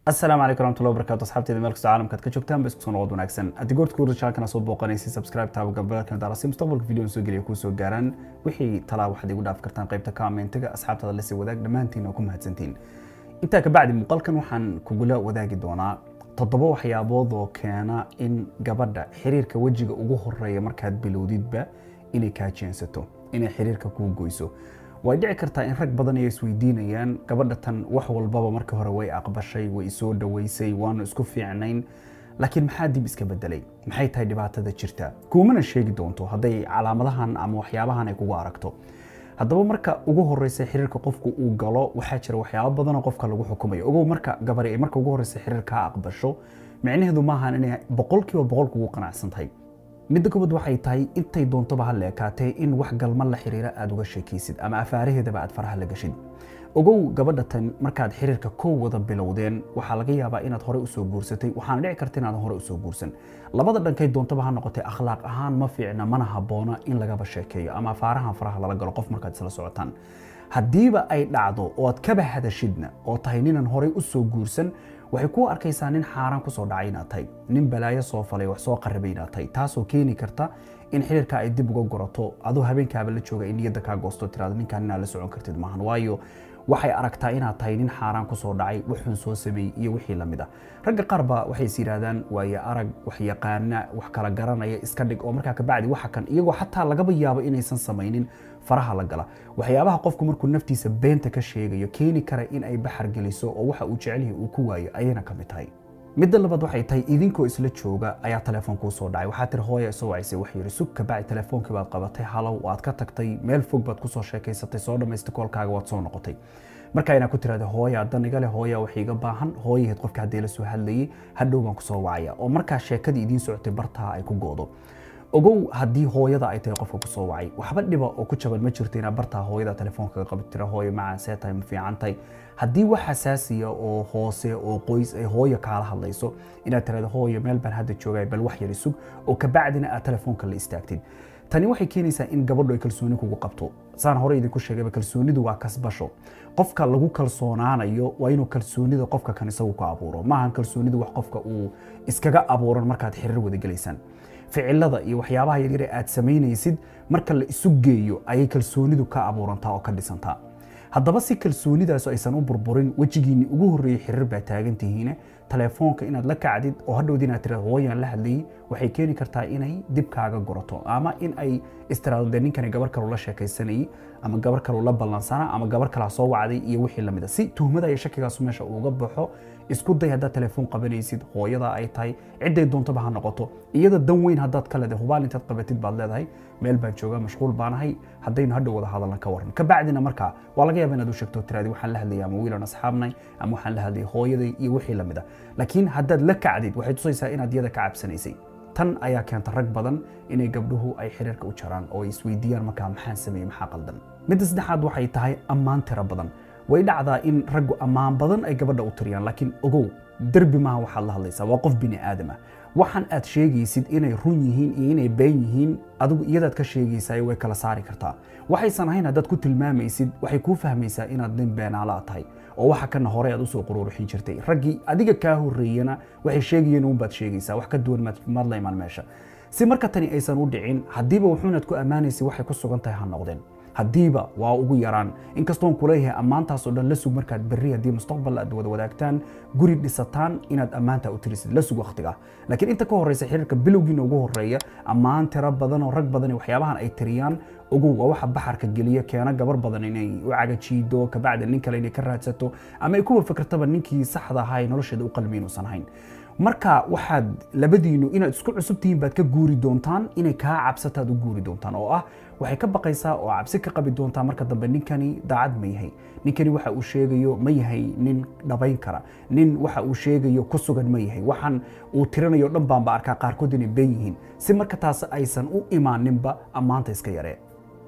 asalaamu calaykum waraxmatullahi wabarakatu asxaabteeda meel kastoo caalamka aad ka joogtaan ba isku soo noqod wanaagsan haddii goorta kuurda channelkana soo booqanaysa subscribe taaba gambalkan daara si mustaqbalka video soo geliya kuu soo gaaraan wixii talaa waxaad igu dhaafi kartaan qaybta commentiga asxaabtaada lasii wadaag dhammaantiin oo ku mahadsantiin intaa kabacdi muuqaalkan waxaan kugula wadaagi doonaa toddoba waxyaabood oo keena in gabadha xiriirka wejiga ugu horeeya markaad bilowdidba inay kaa jeensato inay xiriirka kuu goyso way dhici kartaa in rag badan ay isweydiinayaan gabadha tan wax walbaba markii hore way aqbashay way isoo dhaweysay waanu isku fiicnayn laakiin maxaa dib iska bedelay maxay tahay dhibaatada jirta kuumana sheegi doonto hadday calaamadahan ama waxyaabahan ay kugu aragto haddaba marka ugu horeysa xiriirka qofku uu galo waxaa jira waxyaabo badanoo qofka lagu xukumayo ogow marka gabari ay marka ugu horeysa xiriir kaa aqbasho micnaheedu maahan inay boqolkiiba boqol kugu qanacsan tahay midda koobaad waxay tahay intay doontoba ha leekaatee in wax galma la xiriira aad uga sheekaysid ama afaaraheedaba aad faraha la gashid ogow gabadha tan markaad xiriirka kow wada bilowdeen waxaa laga yaabaa inaad hore usoo guursatay waxaana dhici karta inaadan hore usoo guursan labada dhankay doontaba ha noqotay akhlaaq ahaan ma fiicna mana habboona in lagaba sheekeeyo ama afaarahan faraha lala galo qof markaad isla socotaan haddiiba ay dhacdo oo aad kaba hadashidna oo tahay ninan horey usoo guursan waxay ku arkaysaa nin xaaraan kusoo dhacay inaad tahay nin balaayo soo falay wax soo qarribay inaad tahay taasoo keeni karta in xiriirka ay dib uga gorato aduu habeenkaaba la jooga in niyadda kaa goosto tiraado ninkaan inaad la socon kartid maahan waayo waxay aragtaa inaad tahay nin xaaraan kusoo dhacay wuxuun soo sameeyey iyo wixii lamid ah ragga qaarba waxay is yidhaahdaan waaye arag wax yaqaana wax kala garanaya iska dhig oo markaa kabacdi waxa kan iyagoo xataa lagaba yaabo inaysan samaynin faraha la gala waxyaabaha qofku markuu naftiisa beenta ka sheegayo keeni kara in ay baxar geliso oo waxa uu jecelyahay uu ku waayo ayayna ka mid tahay midda labaad waxay tahay idinkoo isla jooga ayaa telefoon kuu soo dhacay waxaa tiri hooya isoo wacisay wax yiri sug kabacdi telefoonkii baad qabatay halow waad ka tagtay meel fog baad kusoo sheekaysatay soo dhammaystay koolkaaga waad soo noqotay marka inaa ku tiraada hooya adan iga leh hooya wax iga baahan hooyaheed qofka haddii la soo hadlayay hadhow baan kusoo wacaya oo markaa sheekadii idiin socotay bartaa ay ku goodo ogow haddii hooyada ay tahay qofka kusoo wacay waxba dhiba oo ku jaban ma jirto inaad bartaa hooyada telefoonkaga qabi tira hooyo macaan see tahay ma fiican tahay haddii wax xasaasiya oo hoose oo qoys ay hooyo kaala hadlayso inaad tirahdo hooyo meel baan hadda joogay bal wax yari sug oo kabacdina aad telefoonka la istaagtid tani waxay keenaysaa in gabadhu ay kalsooni kugu qabto saan hore idinku sheegayba kalsoonidu waa kasbasho qofka lagu kalsoonaanayo waa inuu kalsoonida qofka kan isagu ku abuuro maahan kalsoonidu wax qofka uu iskaga abuuran markaad xiriir wada gelaysaan ficilada iyo waxyaabaha yaryare aad samaynaysid marka la isu geeyo ayay kalsoonidu ka abuurantaa oo ka dhisantaa haddaba si kalsoonidaas aysan u burburin wejigiinni ugu horreeyey xiriir baa taagan tihiine telefoonka inaad la kacdid oo hadhowd inaad tiraado hooyaan la hadlayay waxay keeni kartaa inay dib kaaga gorato ama in ay istiraado dee ninkani gabar kaloo la sheekaysanayay ama gabar kaloo la ballansanaa ama gabar kalaa soo wacday iyo wixii lamid a si tuhmada iyo shakigaasu meesha uuga baxo isku day haddaad telefoon qabanaysid hooyada ay tahay cidday doontaba ha noqoto iyada dan weyn haddaad ka leedahay hubaal intaad qabatid baad leedahay meel baan joogaa mashquul baanahay haddaynu hadhow wada hadalna ka waran kabacdina markaa waa laga yaaba inaad u sheegto tiraadi waxaan la hadlayay ama wiilan asxaabnay ama waxaan la hadlayay hooyaday iyo wixii lamid a laakiin haddaad la kacdid waxay tusaysaa inaad iyada ka cabsanaysay tan ayaa keenta rag badan inay gabdhuhu ay xiriirka u jaraan oo ay isweydiiyaan markaa maxaan sameeyey maxaa qaldan midda saddexaad waxay tahay ammaan tiro badan way dhacdaa in raggu ammaan badan ay gabadha u tiriyaan laakiin ogow derbi maaha waxaad la hadlaysaa waa qof bini aadam ah waxaan aad sheegaysid inay run yihiin iyo inay been yihiin adigu iyadaad ka sheegaysaa way kala saari kartaa waxaysan ahayn haddaad ku tilmaamaysid waxay kuu fahmaysaa inaad nin beenaala tahay oo waxa kana hore aad usoo quruuruxin jirtay raggii adiga kaa horreeyana waxay sheegayeen uunbaad sheegaysaa wax ka duwan maad la imaan meesha si marka tani aysan u dhicin haddiiba wuxuunaad ku ammaanaysay waxay ku sugan tahay ha noqdeen haddiiba waa ugu yaraan inkastoon kuleeyahay ammaantaas oo dhan la sug markaad berri haddii mustaqbal aad wada wadaagtaan guri dhisataan inaad ammaanta u tirisid la sug waqtiga laakiin inta ka horeysa xiriirka bilowgiina ugu horeeya ammaan tiro badan oo rag badan waxyaabahan ay tiriyaan ogow waa waxa baxarka geliya keena gabar badan inay u cagajiido kabacdi nin kale inay ka raadsato ama ay kuwa fikirtaba ninkii saxda ahaa ee nolosheeda u qalmi inuusan hayn marka waxaad labadiinu inaad isku cusub tihiin baad ka guuri doontaan inay kaa cabsataad u guuri doontaan oo ah waxay ka baqaysaa oo cabsi ka qabi doontaa marka dambe ninkani daacad ma yahay ninkani waxa uu sheegayo ma yahay nin dhabayn kara nin waxa uu sheegayo ku sugan ma yahay waxaan uu tirinayo dhan baanba arkaa qaarkood inay been yihiin si marka taas aysan u imaaninba ammaanta iska yaree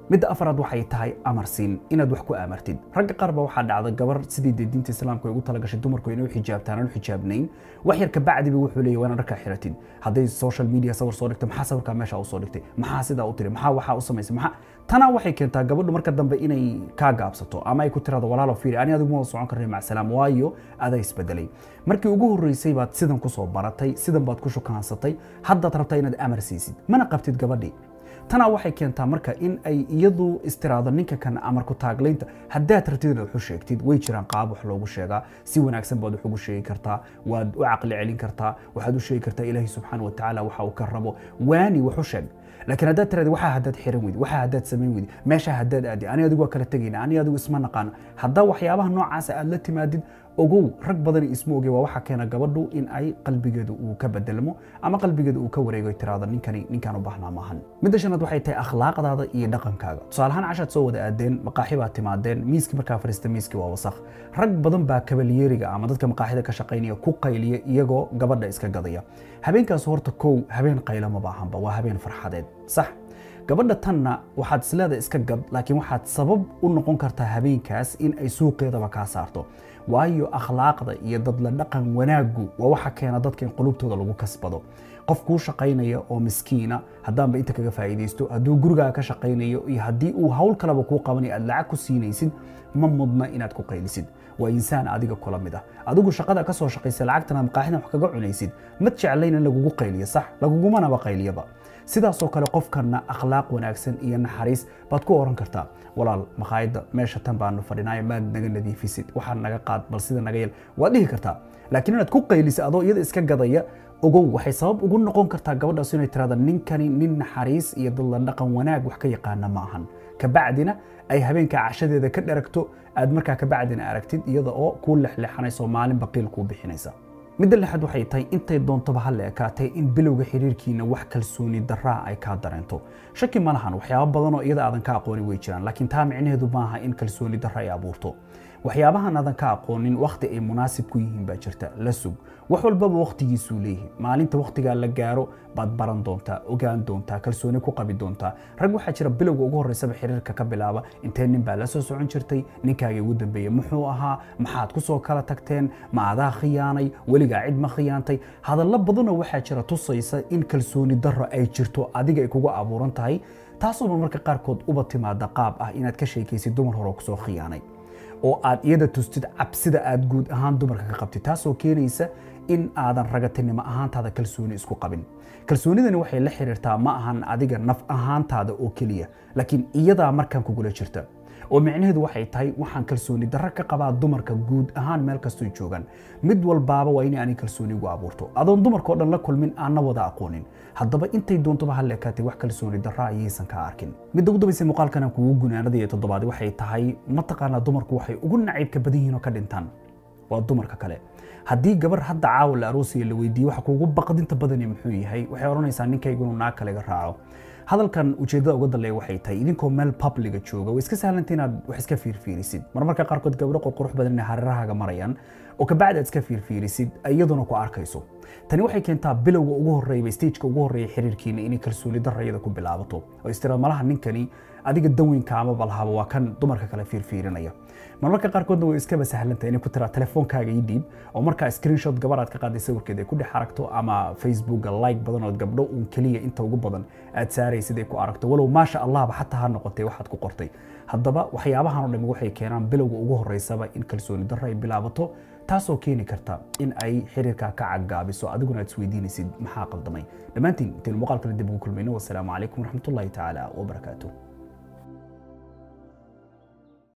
midda afaraad waxay tahay amarsiin inaad wax ku amartid ragga qaar ba waxaa dhacda gabar sidii dee diinta islaamka ay ugu talagashay dumarku inay u xijaabtaan aan u xijaabnayn wax yar kabacdiba wuxuu leeyahy waana dharkaa xiratid hadday social media sawir soo dhigtay maxaa sawirkaa meesha u soo dhigtay maxaa sidaa u tiri maxaa waxaa u samaysay maxaa tanaa waxay keentaa gabadhu marka dambe inay kaa gaabsato ama ay ku tirahdo walaalo fiiri ani adigu ma socon karnay macsalaam waayo adaa isbedelay markii ugu horreysay baad sidan kusoo baratay sidan baad ku shukaansatay haddaad rabtaa inaad amar siisid mana qabtid gabadhii tanaa waxay keentaa marka in ay iyadu istiraado ninka kan amarku taaglaynta haddaad rabtid inaad wax u sheegtid way jiraan qaab wax loogu sheegaa si wanaagsan baad wax ugu sheegi kartaa waad u caqli celin kartaa waxaad u sheegi kartaa ilaahi subxaana wa tacaala waxa uu ka rabo waani wax u sheeg laakiin haddaad tiraadi waxaa haddaad xiran weydi waxaa haddaad samayn weydi meeshaa haddaad aadi ani adigu waa kala tegayna ani adigu isma naqaano haddaa waxyaabaha noocaasa aad la timaadid ogow rag badani isma oge waa waxa keena gabadhu in ay qalbigeedu uu ka bedelmo ama qalbigeedu uu ka wareego tiraado ninkani ninkaan u baahnaa maahan midda shanaad waxay tahay akhlaaqdaada iyo dhaqankaaga tusaalahaan cashaad soo wada aadeen maqaaxi baad timaadeen miiskii markaa fariista miiskii waa wasakh rag badan baa kabalyeeriga ama dadka maqaaxida ka shaqaynaya ku qayliya iyagoo gabadha iska gadaya habeenkaas horta kow habeen qaylo ma baahanba waa habeen farxadeed sax gabadha tanna waxaad isleeda iska gad laakiin waxaad sabab u noqon kartaa habeenkaas in ay suuqeedaba kaa saarto waayo akhlaaqda iyo dadla dhaqan wanaaggu waa waxa keena dadka in qulubtooda lagu kasbado qof kuu shaqaynaya oo miskiina haddaanba inta kaga faa'iidaysto hadduu gurigaaga ka shaqaynayo iyo haddii uu hawl kaleba kuu qabanaya aad lacag ku siinaysid ma mudna inaad ku qaylisid waa insaan adiga kula mid ah adigu shaqada ka soo shaqaysa lacagtana maqaaxidan wax kaga cunaysid ma jeclayn in lagugu qayliyo sax lagugumanaba qayliyaba sidaasoo kale qofkana akhlaaq wanaagsan iyo naxariis baad ku oran kartaa walaal makhaayadda meesha tan baanu fadhinaayo maad naga nadiifisid waxaa naga qaad bal sida naga yel waad dhihi kartaa laakiin inaad ku qaylisid adoo iyada iska gadaya ogow waxay sabab ugu noqon kartaa gabadhaas inay tirahda ninkani nin naxariis iyo dadla dhaqan wanaag wax ka yaqaana ma ahan kabacdina ay habeenka cashadeeda ka dharagto aad markaa kabacdina aragtid iyada oo kuu lexleexanayso maalin baqiil kuu bixinaysa midda lixaad waxay tahay intay doontoba ha la ekaatay in bilowga xiriirkiina wax kalsooni daraa ay kaa dareento shaki ma lahan waxyaabo badanoo iyada aadan ka aqoonin way jiraan laakiin taa micnaheedu maaha in kalsooni dara ay abuurto waxyaabahan aadan ka aqoonin wakhti ay munaasib ku yihiin baa jirta la sug wax walbaba wakhtigiisuu leeyihi maalinta wakhtigaa la gaaro baad baran doontaa ogaan doontaa kalsooni ku qabi doontaa rag waxaa jira bilowga ugu horreysaba xiriirka ka bilaaba intee nin baa la soo socon jirtay ninkaagii ugu dambeeyey muxuu ahaa maxaad ku soo kala tagteen ma adaa khiyaanay weligaa cid ma khiyaantay hadallo badanoo waxaa jira tusaysa in kalsooni darro ay jirto adiga ay kugu abuuran tahay taasuba marka qaarkood uba timaada qaab ah inaad ka sheekaysid dumar hore oo kusoo khiyaanay oo aad iyada tustid cabsida aad guud ahaan dumarka ka qabtid taasoo keenaysa in aadan ragatinimo ahaantaada kalsooni isku qabin kalsoonidani waxay la xiriirtaa ma ahan adiga naf ahaantaada oo keliya laakiin iyadaa markaan kugula jirta oo micnaheedu waxay tahay waxaan kalsooni darro ka qabaa dumarka guud ahaan meel kastoo joogaan mid walbaaba waa inay ani kalsooni igu abuurto adoon dumarkao dhan la kulmin aanna wada aqoonin haddaba intay doontoba ha leekaatay wax kalsooni darra ayaysan ka arkin midda ugu dambaysa muuqaalkan aan kugu gunaanada iyo toddobaad waxay tahay mataqaanaa dumarku waxay ugu naciibka badan yihiin oo ka dhintaan waa dumarka kale haddii gabar hadda caawa la aroosiya la weydiiye waxa kuugu baqdinta badani muxuu yahay waxay odhanaysaa ninkaygunu naag kale iga raaco hadalkan ujeeddada uga daleeya waxay tahay idinkoo meel publiga jooga way iska sahlanta inaad wax iska fiirfiirisid marmarka qaarkood gabdho qurqurux badan inay hareerahaaga marayaan oo kabacdi aad iska fiirfiirisid iyaduna ku arkayso tani waxay keentaa bilowga ugu horreeyba stageka ugu horreeya xiriirkiina inay kalsooni darrayada ku bilaabato oo istiraad malaha ninkani adiga danweynka ama balhaba waa kan dumarka kale fiirfiirinaya marmarka qaarkoodna way iskaba sahlantay inay ku tiraa telefoonkaaga ii dhiib oo markaa screenshot gabar aad ka qaaday sawirkeeda ay ku dhex aragto ama facebooka like badan ood gabdho uun keliya inta ugu badan aad saaraysid ay ku aragto walow maasha allahba xataa ha noqotay waxaad ku qortay haddaba waxyaabahan oo dhami waxay keenaan bilowga ugu horreysaba in kalsooni darro ay bilaabato taasoo keeni karta in ay xiriirkaa ka caggaabiso adiguna aad isweydiinaysid maxaa qaldamay dhammaantiin intaynu muuqaalkana dib ugu kulmayno wasalaamu calaykum waraxmatullahi tacaala wabarakaatuh